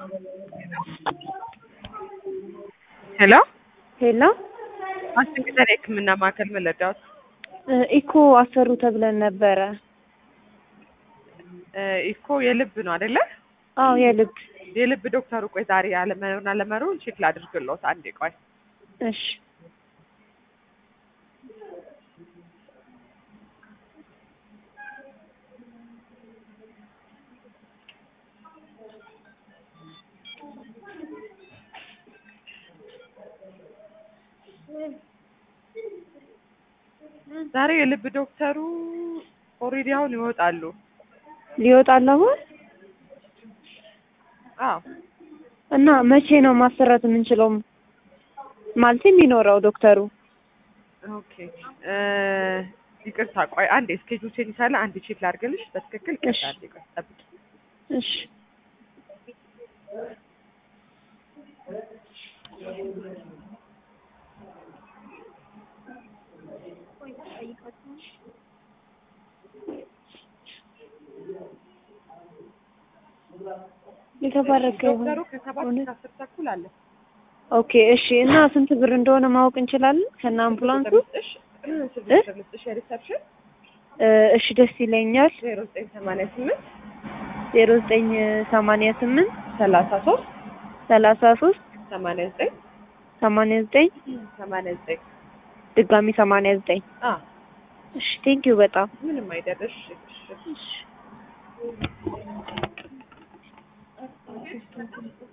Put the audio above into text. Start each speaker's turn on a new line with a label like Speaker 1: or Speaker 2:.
Speaker 1: ሄሎ
Speaker 2: ሄሎ
Speaker 1: ማስጠንቀቂያ የሕክምና ማዕከል መለዳዎት
Speaker 2: ኢኮ አሰሩ ተብለን ነበረ።
Speaker 1: ኢኮ የልብ ነው አይደለ?
Speaker 2: አዎ የልብ
Speaker 1: የልብ ዶክተሩ ቆይ ዛሬ አለመኖርና አለመኖሩን ቼክ ላድርግልዎት። አንዴ ቆይ
Speaker 2: እሺ
Speaker 1: ዛሬ የልብ ዶክተሩ ኦልሬዲ አሁን ይወጣሉ።
Speaker 2: ሊወጣል አሁን
Speaker 1: አዎ
Speaker 2: እና መቼ ነው ማሰራት የምንችለው? ማለት የሚኖረው ዶክተሩ
Speaker 1: ኦኬ እ ይቅርታ ቆይ አንዴ ስኬጁል ቼንጅ ሳለ አንዴ ቼክ ላድርግልሽ በትክክል
Speaker 2: እሺ።
Speaker 1: ይቅርታ አንዴ ቆይ ጠብቂ
Speaker 2: እሺ የተባረከ ይሁን።
Speaker 1: ዶክተሩ ከሰባት እስከ አስር ተኩል አለ
Speaker 2: ኦኬ እሺ። እና ስንት ብር እንደሆነ ማወቅ እንችላለን ከነ አምቡላንሱ?
Speaker 1: ልስጥሽ ስልክ ልስጥሽ የሪሰፕሽን
Speaker 2: እ እሺ ደስ ይለኛል።
Speaker 1: ዜሮ ዘጠኝ ሰማንያ ስምንት
Speaker 2: ዜሮ ዘጠኝ ሰማንያ ስምንት
Speaker 1: ሰላሳ ሶስት
Speaker 2: ሰላሳ ሶስት
Speaker 1: ሰማንያ ዘጠኝ
Speaker 2: ሰማንያ ዘጠኝ
Speaker 1: ሰማንያ ዘጠኝ
Speaker 2: ድጋሚ ሰማንያ ዘጠኝ
Speaker 1: አ
Speaker 2: እሺ ቴንኪው በጣም
Speaker 1: ምንም አይደለሽ እሺ
Speaker 2: እሺ